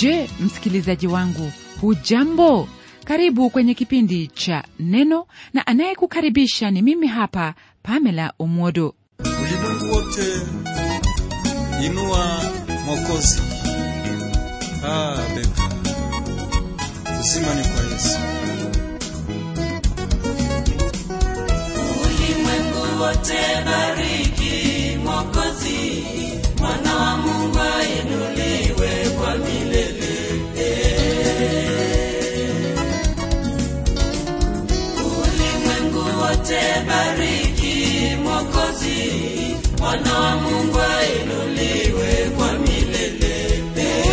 je msikilizaji wangu hujambo karibu kwenye kipindi cha neno na anayekukaribisha ni mimi hapa pamela umwodo ulimwengu wote inua mwokozi ah, beka uzima ni kwa yesu ulimwengu wote bariki mwokozi mwana wa mungu ainuliwe kwa milele ulimwengu wote bariki mwokozi mwana wa mungu ainuliwe kwa milele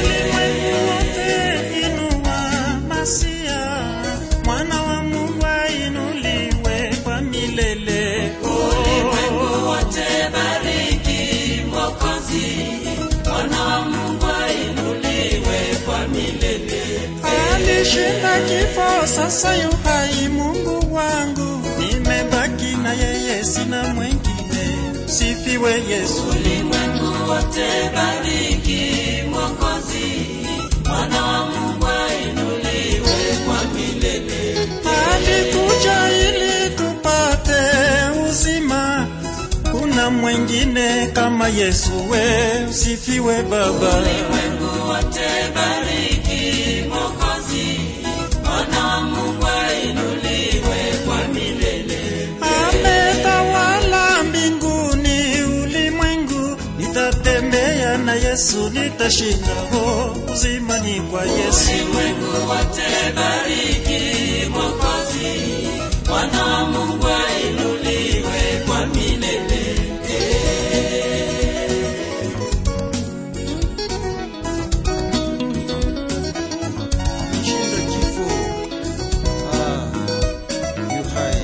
wote inua masia mwana wa mungu ainuliwe kwa milele ulimwengu wote bariki mwokozi mwana wa mungu ainuliwe kwa milele alishinda kifo sasa yu hai mungu wangu nimebaki na yeye sina mwengine sifiwe yesu ulimwengu wote bariki mwokozi mwana wa mungu ainuliwe kwa milele alikuja ili tupate uzima kuna mwengine kama yesu we usifiwe baba ulimwengu wote bariki mwokozi mwana wa mungu ainuliwe kwa milele ametawala mbinguni ulimwengu nitatembea na yesu nitashinda ho uzima ni kwa yesu ulimwengu wote bariki mwokozi mwana wa mungu ainuliwe kwa milele shinda kifo ah, yu hai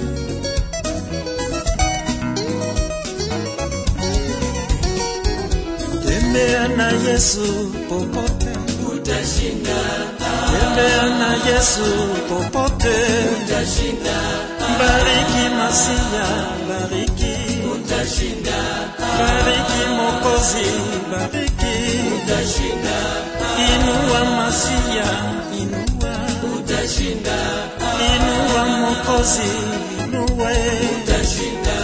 tembea na yesu popote utashinda tembea na yesu popote utashinda bariki masia bariki utashinda bariki mokozi bariki utashinda inua masia inua utashinda inua mokozi inue utashinda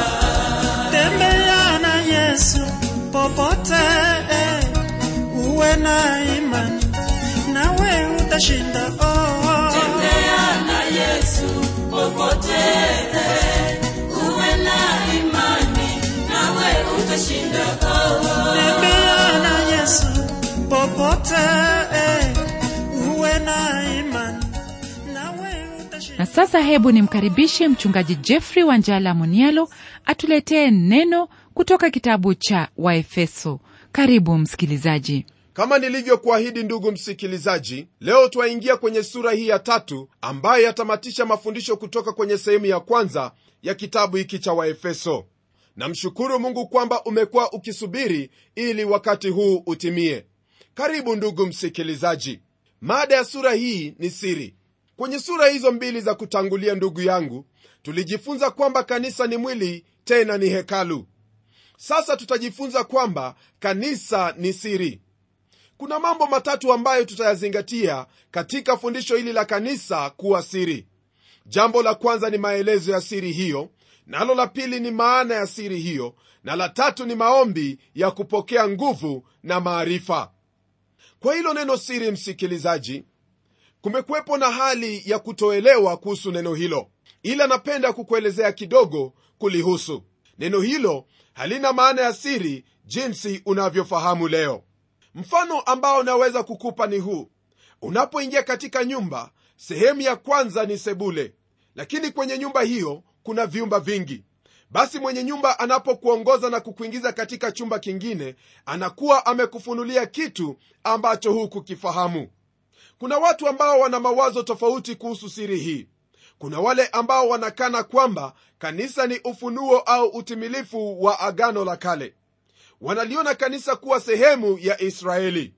tembea na yesu popote eh, uwe na imani nawe utashinda oh. tembea na yesu popote uwe na imani nawe utashinda oh. tembea na yesu popote eh, uwe na imani nawe utashinda na sasa hebu nimkaribishe mchungaji jeffrey wanjala munialo atuletee neno kutoka kitabu cha waefeso karibu msikilizaji kama nilivyokuahidi ndugu msikilizaji leo twaingia kwenye sura hii ya tatu ambayo yatamatisha mafundisho kutoka kwenye sehemu ya kwanza ya kitabu hiki cha waefeso namshukuru mungu kwamba umekuwa ukisubiri ili wakati huu utimie karibu ndugu msikilizaji mada ya sura hii ni siri kwenye sura hizo mbili za kutangulia ndugu yangu tulijifunza kwamba kanisa ni mwili tena ni hekalu sasa tutajifunza kwamba kanisa ni siri kuna mambo matatu ambayo tutayazingatia katika fundisho hili la kanisa kuwa siri jambo la kwanza ni maelezo ya siri hiyo nalo la pili ni maana ya siri hiyo na la tatu ni maombi ya kupokea nguvu na maarifa kwa hilo neno siri msikilizaji kumekuwepo na hali ya kutoelewa kuhusu neno hilo ila napenda kukuelezea kidogo kulihusu neno hilo halina maana ya siri jinsi unavyofahamu leo mfano ambao naweza kukupa ni huu unapoingia katika nyumba sehemu ya kwanza ni sebule lakini kwenye nyumba hiyo kuna vyumba vingi basi mwenye nyumba anapokuongoza na kukuingiza katika chumba kingine anakuwa amekufunulia kitu ambacho hukukifahamu kuna watu ambao wana mawazo tofauti kuhusu siri hii kuna wale ambao wanakana kwamba kanisa ni ufunuo au utimilifu wa agano la kale wanaliona kanisa kuwa sehemu ya israeli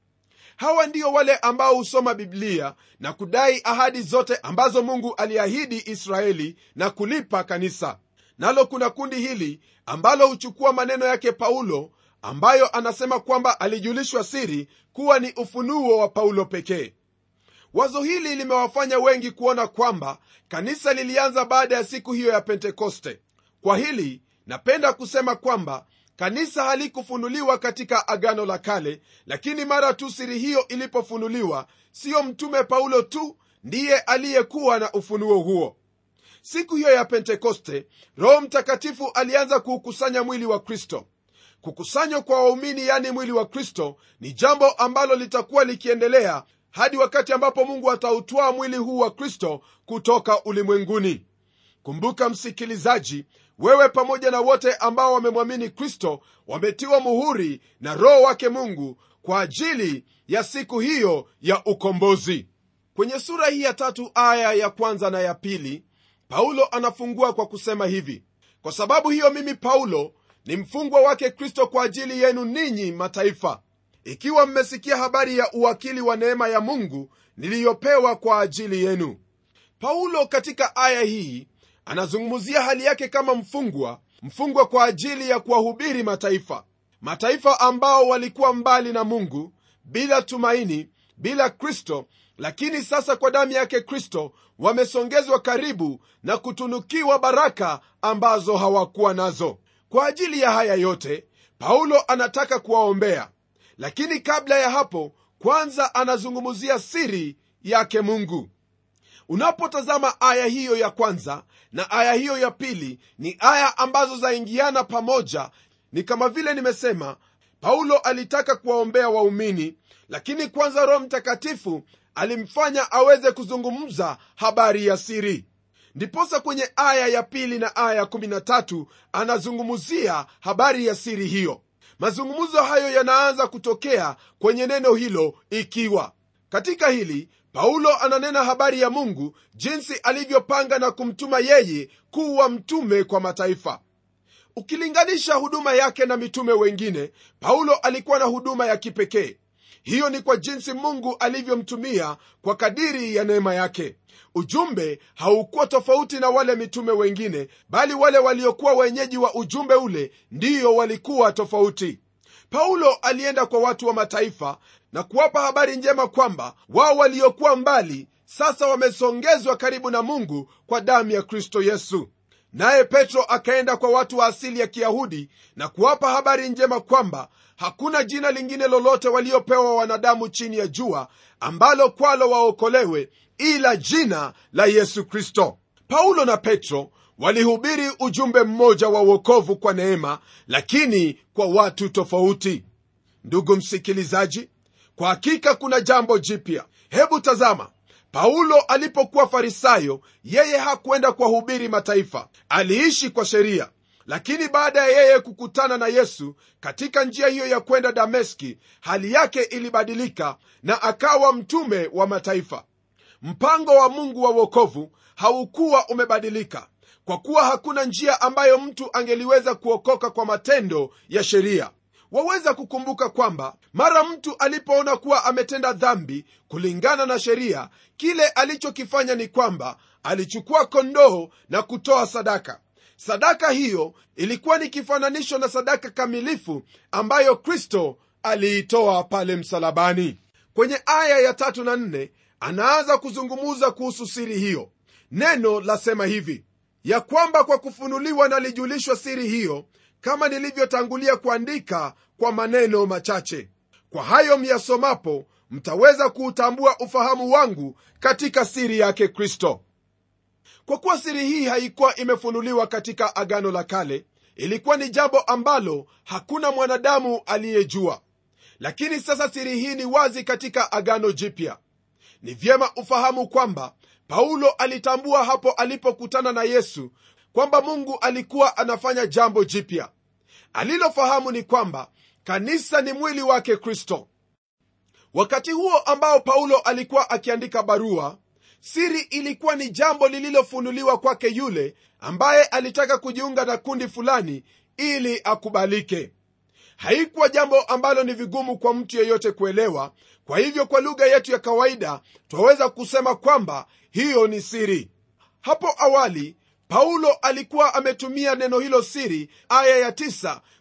hawa ndio wale ambao husoma biblia na kudai ahadi zote ambazo mungu aliahidi israeli na kulipa kanisa nalo kuna kundi hili ambalo huchukua maneno yake paulo ambayo anasema kwamba alijulishwa siri kuwa ni ufunuo wa paulo pekee wazo hili limewafanya wengi kuona kwamba kanisa lilianza baada ya siku hiyo ya pentekoste kwa hili napenda kusema kwamba kanisa halikufunuliwa katika agano la kale lakini mara tu siri hiyo ilipofunuliwa siyo mtume paulo tu ndiye aliyekuwa na ufunuo huo siku hiyo ya pentekoste roho mtakatifu alianza kuukusanya mwili wa kristo kukusanywa kwa waumini yani mwili wa kristo ni jambo ambalo litakuwa likiendelea hadi wakati ambapo mungu atautwaa mwili huu wa kristo kutoka ulimwenguni kumbuka msikilizaji wewe pamoja na wote ambao wamemwamini kristo wametiwa muhuri na roho wake mungu kwa ajili ya siku hiyo ya ukombozi kwenye sura hii ya tatu aya ya kwanza na ya pili paulo anafungua kwa kusema hivi kwa sababu hiyo mimi paulo ni mfungwa wake kristo kwa ajili yenu ninyi mataifa ikiwa mmesikia habari ya uwakili wa neema ya mungu niliyopewa kwa ajili yenu paulo katika aya hii anazungumzia hali yake kama mfungwa mfungwa kwa ajili ya kuwahubiri mataifa mataifa ambao walikuwa mbali na mungu bila tumaini bila kristo lakini sasa kwa damu yake kristo wamesongezwa karibu na kutunukiwa baraka ambazo hawakuwa nazo kwa ajili ya haya yote paulo anataka kuwaombea lakini kabla ya hapo kwanza anazungumzia siri yake mungu unapotazama aya hiyo ya kwanza na aya hiyo ya pili ni aya ambazo zaingiana pamoja ni kama vile nimesema paulo alitaka kuwaombea waumini lakini kwanza roho mtakatifu alimfanya aweze kuzungumza habari ya siri ndiposa kwenye aya ya pili na aya ya 13 anazungumzia habari ya siri hiyo mazungumzo hayo yanaanza kutokea kwenye neno hilo ikiwa katika hili paulo ananena habari ya mungu jinsi alivyopanga na kumtuma yeye kuwa mtume kwa mataifa ukilinganisha huduma yake na mitume wengine paulo alikuwa na huduma ya kipekee hiyo ni kwa jinsi mungu alivyomtumia kwa kadiri ya neema yake ujumbe haukuwa tofauti na wale mitume wengine bali wale waliokuwa wenyeji wa ujumbe ule ndiyo walikuwa tofauti paulo alienda kwa watu wa mataifa na kuwapa habari njema kwamba wao waliokuwa mbali sasa wamesongezwa karibu na mungu kwa damu ya kristo yesu naye petro akaenda kwa watu wa asili ya kiyahudi na kuwapa habari njema kwamba hakuna jina lingine lolote waliopewa wanadamu chini ya jua ambalo kwalo waokolewe ila jina la yesu kristo paulo na petro walihubiri ujumbe mmoja wa uokovu kwa neema lakini kwa watu tofauti ndugu msikilizaji kwa hakika kuna jambo jipya hebu tazama paulo alipokuwa farisayo yeye hakwenda kuwahubiri mataifa aliishi kwa sheria lakini baada ya yeye kukutana na yesu katika njia hiyo ya kwenda dameski hali yake ilibadilika na akawa mtume wa mataifa mpango wa mungu wa wokovu haukuwa umebadilika kwa kuwa hakuna njia ambayo mtu angeliweza kuokoka kwa matendo ya sheria waweza kukumbuka kwamba mara mtu alipoona kuwa ametenda dhambi kulingana na sheria kile alichokifanya ni kwamba alichukua kondoo na kutoa sadaka sadaka hiyo ilikuwa ni kifananisho na sadaka kamilifu ambayo kristo aliitoa pale msalabani kwenye aya ya tatu na nne anaanza kuzungumuza kuhusu siri hiyo neno lasema hivi ya kwamba kwa kufunuliwa nalijulishwa siri hiyo kama nilivyotangulia kuandika kwa maneno machache kwa hayo myasomapo mtaweza kuutambua ufahamu wangu katika siri yake kristo kwa kuwa siri hii haikuwa imefunuliwa katika agano la kale ilikuwa ni jambo ambalo hakuna mwanadamu aliyejua lakini sasa siri hii ni wazi katika agano jipya ni vyema ufahamu kwamba paulo alitambua hapo alipokutana na yesu kwamba mungu alikuwa anafanya jambo jipya alilofahamu ni kwamba kanisa ni mwili wake kristo wakati huo ambao paulo alikuwa akiandika barua siri ilikuwa ni jambo lililofunuliwa kwake yule ambaye alitaka kujiunga na kundi fulani ili akubalike haikuwa jambo ambalo ni vigumu kwa mtu yeyote kuelewa kwa hivyo kwa lugha yetu ya kawaida twaweza kusema kwamba hiyo ni siri hapo awali paulo alikuwa ametumia neno hilo siri aya ya tisa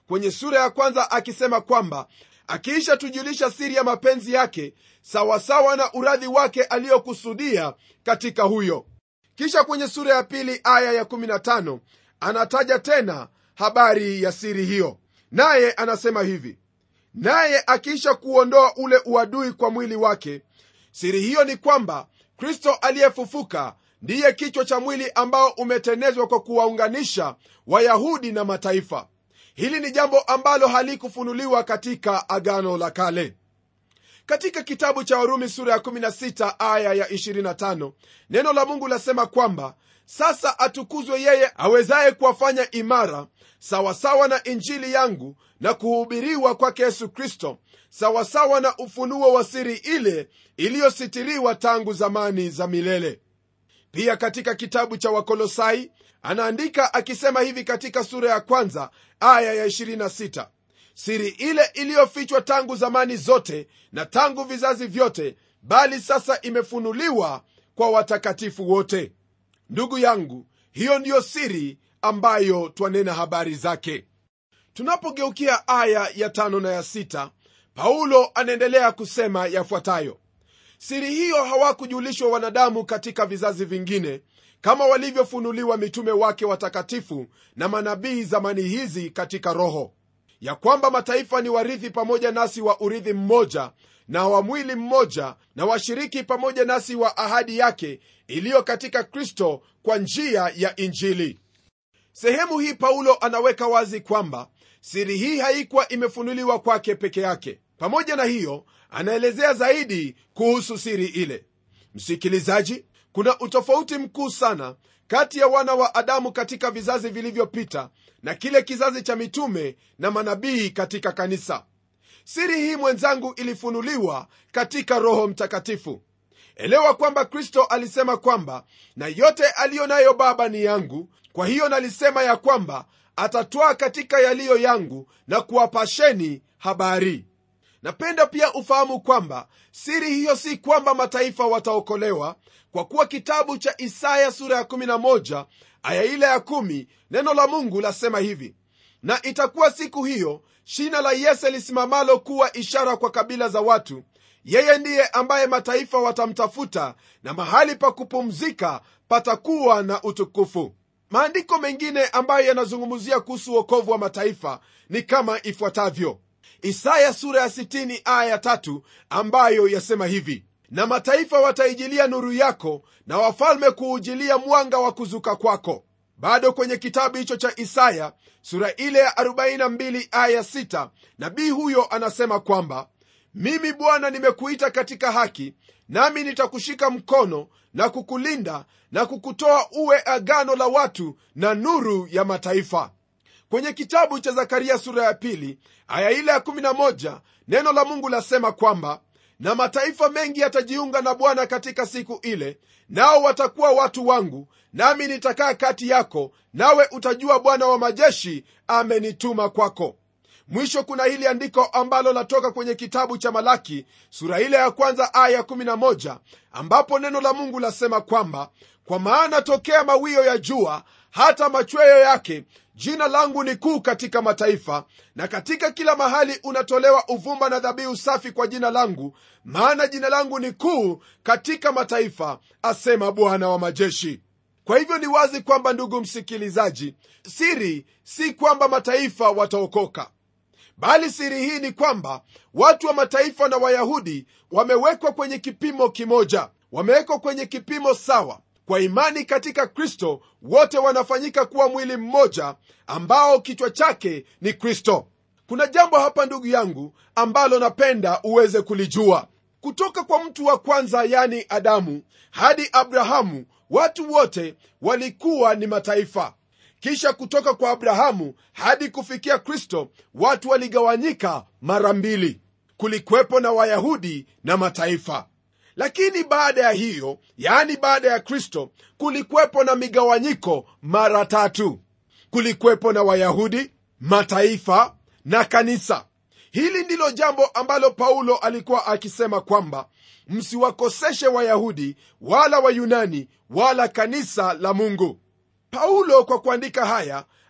kwenye sura ya kwanza akisema kwamba akiisha tujulisha siri ya mapenzi yake sawasawa na uradhi wake aliyokusudia katika huyo kisha kwenye sura ya pili aya ya 15 anataja tena habari ya siri hiyo naye anasema hivi naye akiisha kuondoa ule uadui kwa mwili wake siri hiyo ni kwamba kristo aliyefufuka ndiye kichwa cha mwili ambao umetenezwa kwa kuwaunganisha wayahudi na mataifa hili ni jambo ambalo halikufunuliwa katika agano la kale katika kitabu cha warumi sura ya 16 aya ya 25 neno la mungu lasema kwamba sasa atukuzwe yeye awezaye kuwafanya imara sawasawa na injili yangu na kuhubiriwa kwake yesu kristo sawasawa na ufunuo wa siri ile iliyositiriwa tangu zamani za milele pia katika kitabu cha wakolosai anaandika akisema hivi katika sura ya kwanza aya ya 26 siri ile iliyofichwa tangu zamani zote na tangu vizazi vyote bali sasa imefunuliwa kwa watakatifu wote ndugu yangu hiyo ndiyo siri ambayo twanena habari zake tunapogeukia aya ya tano na ya sita paulo anaendelea kusema yafuatayo siri hiyo hawakujulishwa wanadamu katika vizazi vingine kama walivyofunuliwa mitume wake watakatifu na manabii zamani hizi katika roho ya kwamba mataifa ni warithi pamoja nasi wa urithi mmoja na wa mwili mmoja na washiriki pamoja nasi wa ahadi yake iliyo katika kristo kwa njia ya injili sehemu hii paulo anaweka wazi kwamba siri hii haikuwa imefunuliwa kwake peke yake pamoja na hiyo anaelezea zaidi kuhusu siri ile msikilizaji kuna utofauti mkuu sana kati ya wana wa adamu katika vizazi vilivyopita na kile kizazi cha mitume na manabii katika kanisa siri hii mwenzangu ilifunuliwa katika roho mtakatifu elewa kwamba kristo alisema kwamba na yote aliyo nayo baba ni yangu kwa hiyo nalisema ya kwamba atatwaa katika yaliyo yangu na kuwapasheni habari napenda pia ufahamu kwamba siri hiyo si kwamba mataifa wataokolewa kwa kuwa kitabu cha isaya sura ya 11 aya ile ya 1 neno la mungu lasema hivi na itakuwa siku hiyo shina la yese lisimamalo kuwa ishara kwa kabila za watu yeye ndiye ambaye mataifa watamtafuta na mahali pa kupumzika patakuwa na utukufu maandiko mengine ambayo yanazungumzia kuhusu uokovu wa mataifa ni kama ifuatavyo isaya sura ya 60 aya ya tatu ambayo yasema hivi na mataifa wataijilia nuru yako na wafalme kuujilia mwanga wa kuzuka kwako bado kwenye kitabu hicho cha isaya sura ile ya 42 aya 6 nabii huyo anasema kwamba mimi bwana nimekuita katika haki nami nitakushika mkono na kukulinda na kukutoa uwe agano la watu na nuru ya mataifa kwenye kitabu cha zakaria sura ya pili aya ile ya 11 neno la mungu lasema kwamba na mataifa mengi yatajiunga na bwana katika siku ile nao watakuwa watu wangu nami nitakaa kati yako nawe utajua bwana wa majeshi amenituma kwako mwisho kuna hili andiko ambalo latoka kwenye kitabu cha malaki sura ile ya kwanza aya 11 ambapo neno la mungu lasema kwamba kwa maana tokea mawio ya jua hata machweyo yake jina langu ni kuu katika mataifa na katika kila mahali unatolewa uvumba na dhabihu safi kwa jina langu maana jina langu ni kuu katika mataifa asema bwana wa majeshi kwa hivyo ni wazi kwamba ndugu msikilizaji siri si kwamba mataifa wataokoka bali siri hii ni kwamba watu wa mataifa na wayahudi wamewekwa kwenye kipimo kimoja wamewekwa kwenye kipimo sawa kwa imani katika kristo wote wanafanyika kuwa mwili mmoja ambao kichwa chake ni kristo kuna jambo hapa ndugu yangu ambalo napenda uweze kulijua kutoka kwa mtu wa kwanza yani adamu hadi abrahamu watu wote walikuwa ni mataifa kisha kutoka kwa abrahamu hadi kufikia kristo watu waligawanyika mara mbili kulikwepo na wayahudi na mataifa lakini baada ya hiyo yaani baada ya kristo kulikwepo na migawanyiko mara tatu kulikwepo na wayahudi mataifa na kanisa hili ndilo jambo ambalo paulo alikuwa akisema kwamba msiwakoseshe wayahudi wala wayunani wala kanisa la mungu paulo kwa kuandika haya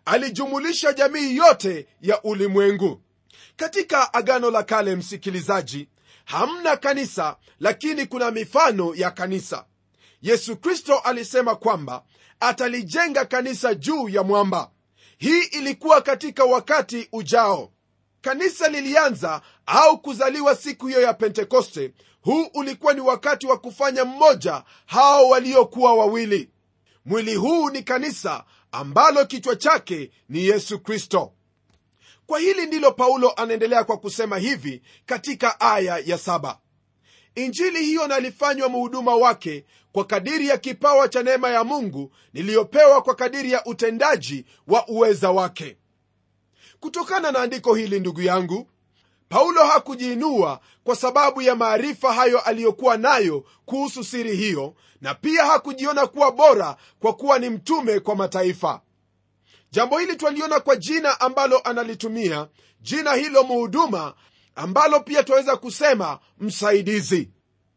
alijumulisha jamii yote ya ulimwengu katika agano la kale msikilizaji hamna kanisa lakini kuna mifano ya kanisa yesu kristo alisema kwamba atalijenga kanisa juu ya mwamba hii ilikuwa katika wakati ujao kanisa lilianza au kuzaliwa siku hiyo ya pentekoste huu ulikuwa ni wakati wa kufanya mmoja hao waliokuwa wawili mwili huu ni kanisa ambalo kichwa chake ni yesu kristo kwa hili ndilo paulo anaendelea kwa kusema hivi katika aya ya saba injili hiyo nalifanywa muhuduma wake kwa kadiri ya kipawa cha neema ya mungu niliyopewa kwa kadiri ya utendaji wa uweza wake kutokana na andiko hili ndugu yangu paulo hakujiinua kwa sababu ya maarifa hayo aliyokuwa nayo kuhusu siri hiyo na pia hakujiona kuwa bora kwa kuwa ni mtume kwa mataifa jambo hili twaliona kwa jina ambalo analitumia jina hilo muhuduma ambalo pia twaweza kusema msaidizi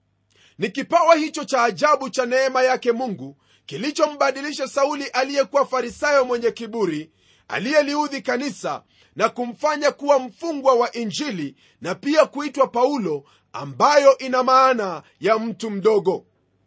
ni kipawa hicho cha ajabu cha neema yake mungu kilichombadilisha sauli aliyekuwa farisayo mwenye kiburi aliyeliudhi kanisa na kumfanya kuwa mfungwa wa injili na pia kuitwa paulo ambayo ina maana ya mtu mdogo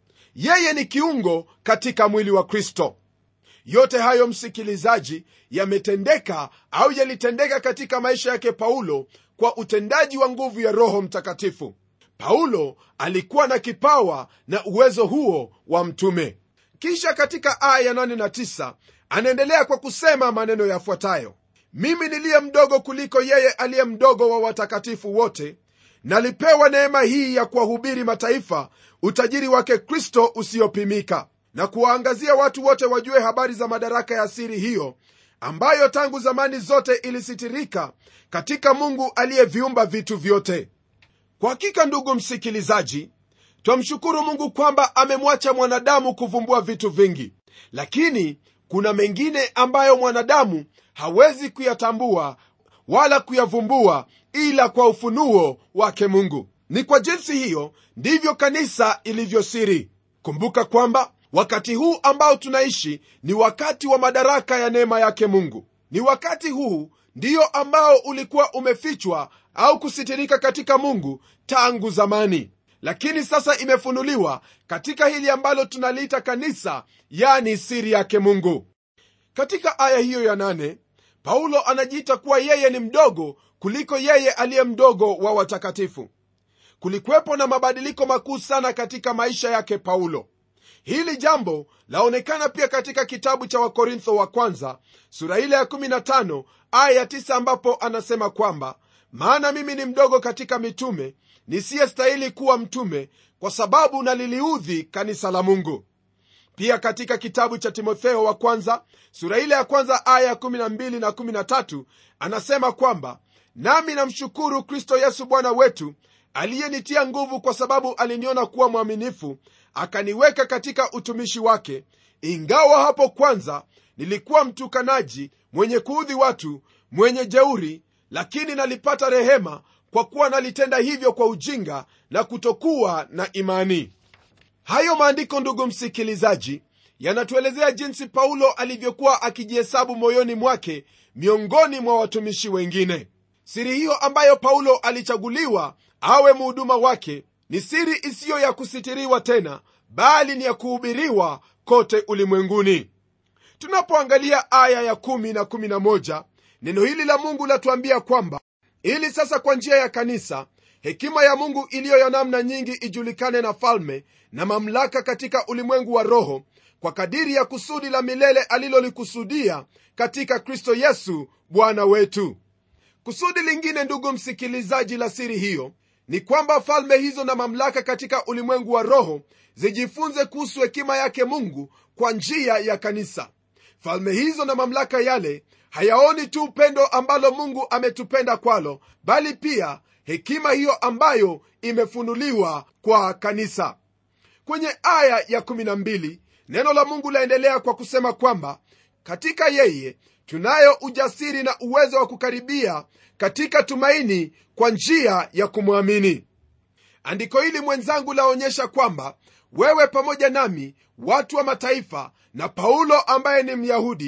yeye ni kiungo katika mwili wa kristo yote hayo msikilizaji yametendeka au yalitendeka katika maisha yake paulo kwa utendaji wa nguvu ya roho mtakatifu paulo alikuwa na kipawa na uwezo huo wa mtume kisha katika aya ya 8 na 9 anaendelea kwa kusema maneno yafuatayo mimi niliye mdogo kuliko yeye aliye mdogo wa watakatifu wote nalipewa neema hii ya kuwahubiri mataifa utajiri wake kristo usiopimika na kuwaangazia watu wote wajue habari za madaraka ya siri hiyo ambayo tangu zamani zote ilisitirika katika mungu aliyeviumba vitu vyote kwa hakika ndugu msikilizaji twamshukuru mungu kwamba amemwacha mwanadamu kuvumbua vitu vingi lakini kuna mengine ambayo mwanadamu hawezi kuyatambua wala kuyavumbua ila kwa ufunuo wake mungu ni kwa jinsi hiyo ndivyo kanisa ilivyosiri kumbuka kwamba wakati huu ambao tunaishi ni wakati wa madaraka ya neema yake mungu ni wakati huu ndiyo ambao ulikuwa umefichwa au kusitirika katika mungu tangu zamani lakini sasa imefunuliwa katika hili ambalo tunaliita kanisa yani siri yake mungu katika aya hiyo ya nane paulo anajiita kuwa yeye ni mdogo kuliko yeye aliye mdogo wa watakatifu kulikuwepo na mabadiliko makuu sana katika maisha yake paulo hili jambo laonekana pia katika kitabu cha wakorintho wa kwanza sura ile ya 15 aya ya 9 ambapo anasema kwamba maana mimi ni mdogo katika mitume nisiyestahili kuwa mtume kwa sababu naliliudhi kanisa la mungu pia katika kitabu cha timotheo wa kwanza sura ile ya kwanza aya ya 12 na 13 anasema kwamba nami namshukuru kristo yesu bwana wetu aliyenitia nguvu kwa sababu aliniona kuwa mwaminifu akaniweka katika utumishi wake ingawa hapo kwanza nilikuwa mtukanaji mwenye kuudhi watu mwenye jeuri lakini nalipata rehema kwa kuwa nalitenda hivyo kwa ujinga na kutokuwa na imani hayo maandiko ndugu msikilizaji yanatuelezea jinsi paulo alivyokuwa akijihesabu moyoni mwake miongoni mwa watumishi wengine siri hiyo ambayo paulo alichaguliwa awe muhuduma wake ni siri isiyo ya kusitiriwa tena bali ni ya kuhubiriwa kote ulimwenguni tunapoangalia aya ya 1 na 11 neno hili la mungu latuambia kwamba ili sasa kwa njia ya kanisa hekima ya mungu iliyo ya namna nyingi ijulikane na falme na mamlaka katika ulimwengu wa roho kwa kadiri ya kusudi la milele alilolikusudia katika kristo yesu bwana wetu kusudi lingine ndugu msikilizaji la siri hiyo ni kwamba falme hizo na mamlaka katika ulimwengu wa roho zijifunze kuhusu hekima yake mungu kwa njia ya kanisa falme hizo na mamlaka yale hayaoni tu upendo ambalo mungu ametupenda kwalo bali pia hekima hiyo ambayo imefunuliwa kwa kanisa kwenye aya ya 12 neno la mungu laendelea kwa kusema kwamba katika yeye tunayo ujasiri na uwezo wa kukaribia katika tumaini kwa njia ya kumwamini andiko hili mwenzangu laonyesha kwamba wewe pamoja nami watu wa mataifa na paulo ambaye ni myahudi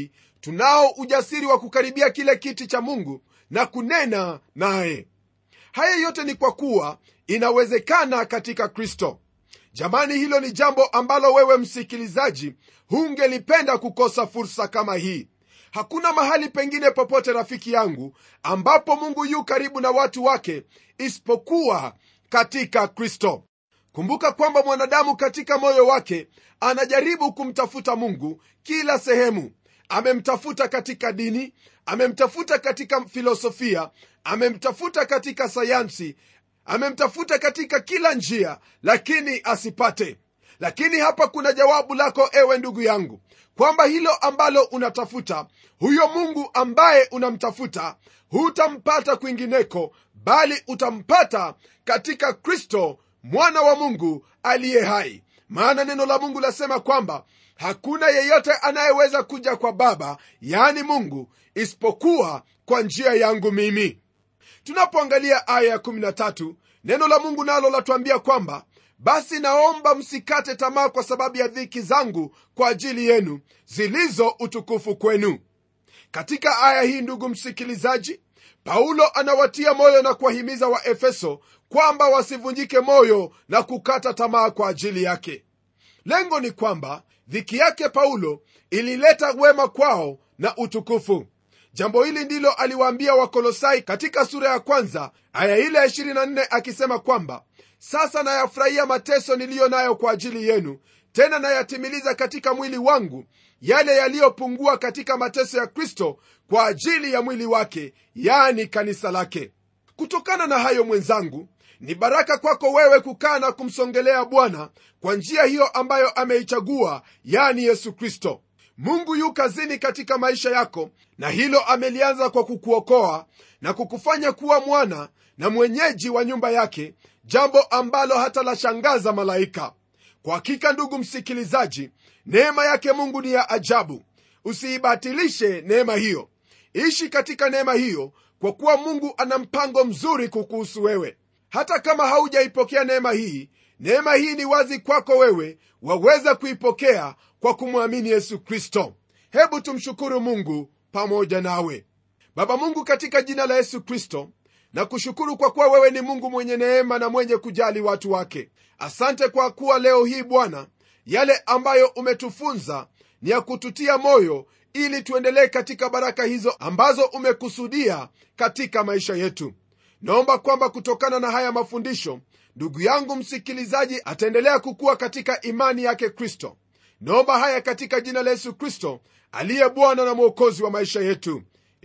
tunao ujasiri wa kukaribia kile kiti cha mungu na kunena naye haya yote ni kwa kuwa inawezekana katika kristo jamani hilo ni jambo ambalo wewe msikilizaji hungelipenda kukosa fursa kama hii hakuna mahali pengine popote rafiki yangu ambapo mungu yu karibu na watu wake isipokuwa katika kristo kumbuka kwamba mwanadamu katika moyo wake anajaribu kumtafuta mungu kila sehemu amemtafuta katika dini amemtafuta katika filosofia amemtafuta katika sayansi amemtafuta katika kila njia lakini asipate lakini hapa kuna jawabu lako ewe ndugu yangu kwamba hilo ambalo unatafuta huyo mungu ambaye unamtafuta hutampata kwingineko bali utampata katika kristo mwana wa mungu aliye hai maana neno la mungu lasema kwamba hakuna yeyote anayeweza kuja kwa baba yaani mungu isipokuwa kwa njia yangu mimi tunapoangalia aya ya13 neno la mungu nalo latuambia kwamba basi naomba msikate tamaa kwa sababu ya dhiki zangu kwa ajili yenu zilizo utukufu kwenu katika aya hii ndugu msikilizaji paulo anawatia moyo na kuwahimiza waefeso kwamba wasivunjike moyo na kukata tamaa kwa ajili yake lengo ni kwamba dhiki yake paulo ilileta wema kwao na utukufu jambo hili ndilo aliwaambia wakolosai katika sura ya kwanza aya ile ya 24 akisema kwamba sasa nayafurahia mateso niliyo nayo kwa ajili yenu tena nayatimiliza katika mwili wangu yale yaliyopungua katika mateso ya kristo kwa ajili ya mwili wake yani kanisa lake kutokana na hayo mwenzangu ni baraka kwako wewe kukaa na kumsongelea bwana kwa njia hiyo ambayo ameichagua yani yesu kristo mungu yu kazini katika maisha yako na hilo amelianza kwa kukuokoa na kukufanya kuwa mwana na mwenyeji wa nyumba yake jambo ambalo hata lashangaza malaika kwa hakika ndugu msikilizaji neema yake mungu ni ya ajabu usiibatilishe neema hiyo ishi katika neema hiyo kwa kuwa mungu ana mpango mzuri kukuhusu wewe hata kama haujaipokea neema hii neema hii ni wazi kwako wewe waweza kuipokea kwa kumwamini yesu kristo hebu tumshukuru mungu pamoja nawe baba mungu katika jina la yesu kristo na kushukuru kwa kuwa wewe ni mungu mwenye neema na mwenye kujali watu wake asante kwa kuwa leo hii bwana yale ambayo umetufunza ni ya kututia moyo ili tuendelee katika baraka hizo ambazo umekusudia katika maisha yetu naomba kwamba kutokana na haya mafundisho ndugu yangu msikilizaji ataendelea kukuwa katika imani yake kristo naomba haya katika jina la yesu kristo aliye bwana na mwokozi wa maisha yetu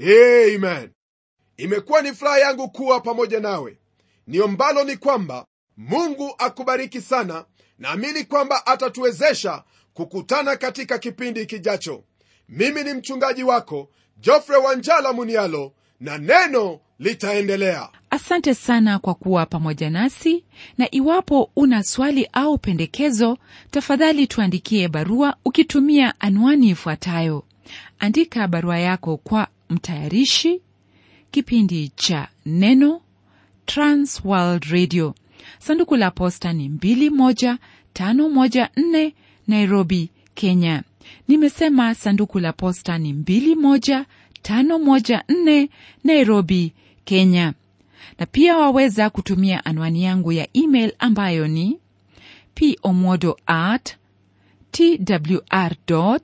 amen imekuwa ni furaha yangu kuwa pamoja nawe niombalo ni kwamba mungu akubariki sana naamini kwamba atatuwezesha kukutana katika kipindi kijacho mimi ni mchungaji wako jofre wanjala munialo na neno litaendelea asante sana kwa kuwa pamoja nasi na iwapo una swali au pendekezo tafadhali tuandikie barua ukitumia anwani ifuatayo andika barua yako kwa mtayarishi kipindi cha neno transworld radio sanduku la posta ni 21514 nairobi kenya nimesema sanduku la posta ni 21514 nairobi kenya na pia waweza kutumia anwani yangu ya email ambayo ni pomodo at twr co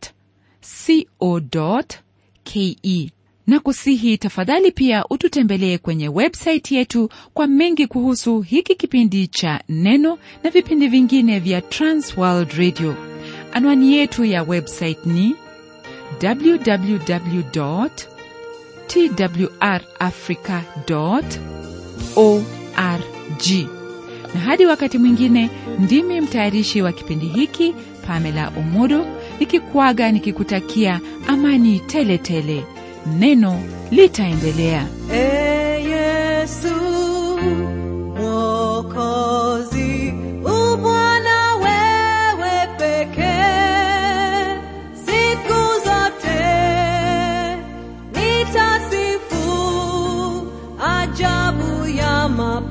ke na kusihi tafadhali pia ututembelee kwenye websaiti yetu kwa mengi kuhusu hiki kipindi cha neno na vipindi vingine vya transworld radio anwani yetu ya website ni www twrafrica org na hadi wakati mwingine ndimi mtayarishi wa kipindi hiki pamela omodo nikikuaga nikikutakia amani tele tele neno litaendelea Ee Yesu Mwokozi, u Bwana wewe pekee, siku zote nitasifu ajabu ya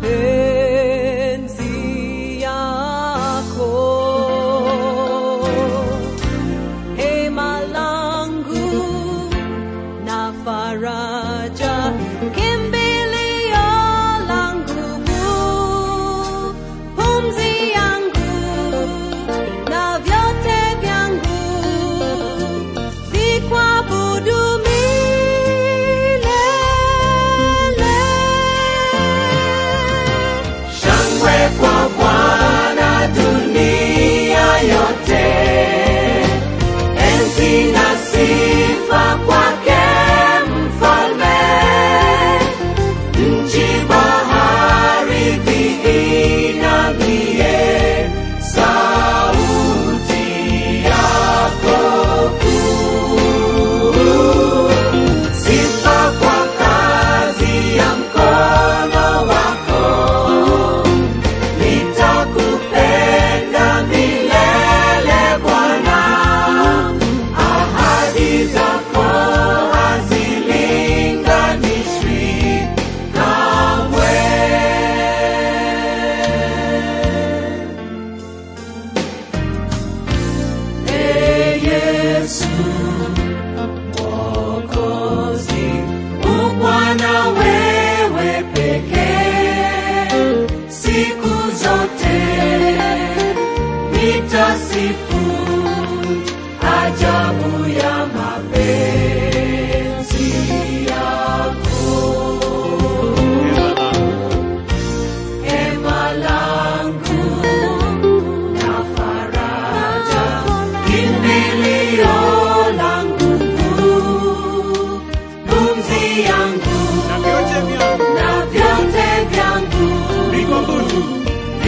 mapenzi yako. Hema langu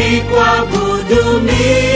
ni kuabudu mimi